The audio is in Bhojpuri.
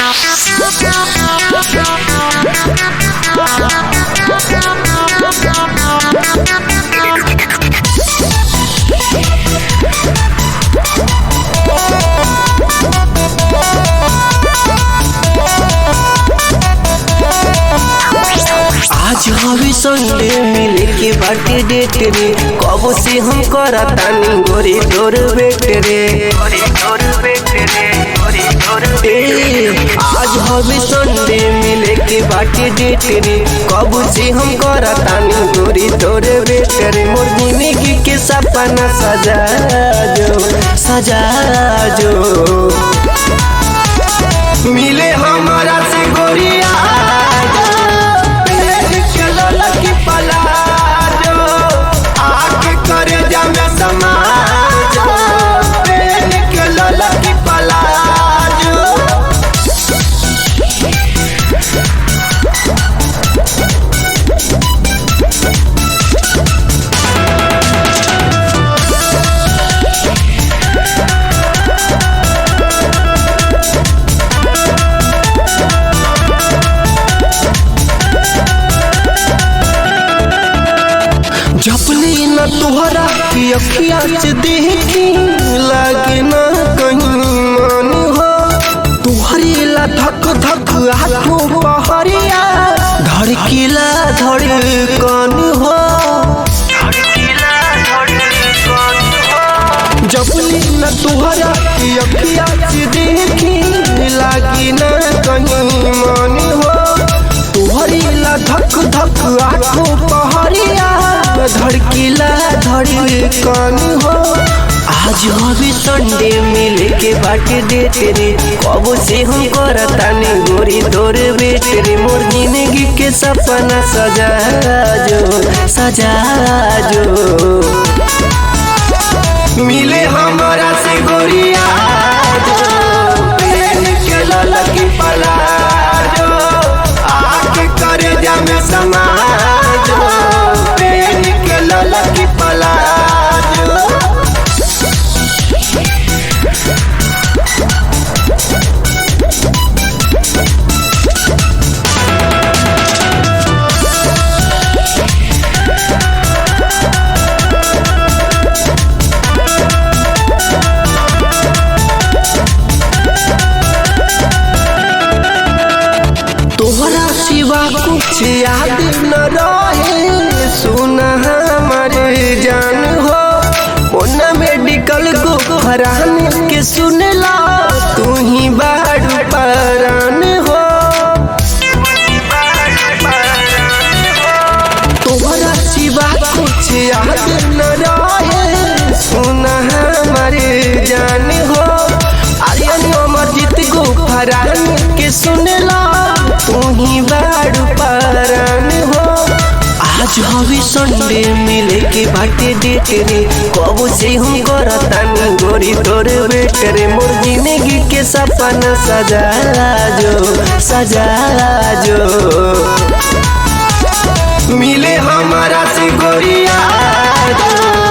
आज हवे संडे मिले के बाटे डेट रे कब से हम करा तानी गोरी तोर बेट रे ए, आज हवे संडे मिले के बाटे डेट रे कब से हम करा तानी गोरी तोर बेट रे मोर जिंदगी के सपना सजा जो सजा जो मिले हमारा से गोरिया चलो लकी पलाजो आके करे जामे समाजो पेन के लकी पलाजो जपली न तुहरा की अखिया से देखी लागे न कहीं मन हो तुहरी ला धक धक हाथों पहरिया धड़कीला धड़कन हो जपली न तुहरा की अखिया से देखी लागी न कहीं मन हो तुहरी ला धक धक आँखों पहरिया धड़कीला धड़कन हो आज हवी संडे मिले के बाटे डेट रे कब से हम करतानी गोरी तोर बेट रे मोर जिंदगी के सपना सजा जो सजा जो मिले हमारा से गोरिया जो प्रेम के ललकी पलाजो आके करे जामे समाजो प्रेम के ललकी पलाजो तोहरा सिवा कुछ याद न रहे सुना हमारे जान हो ओना मेडिकल को फरान के सुनला तू ही बाड़ू परान हो तोहरा सिवा कुछ याद न रहे सुना हमारे जान हो आर्यन अमरजीत को फरान के सुनला तू ही बाड़ू परान हो आज हवी संडे मिले के बाटे डेट रे कब से हम करतानी गोरी तोर बेट रे मोर जिंदगी के सपना सजा जो सजा जो मिले हमारा से गोरिया जो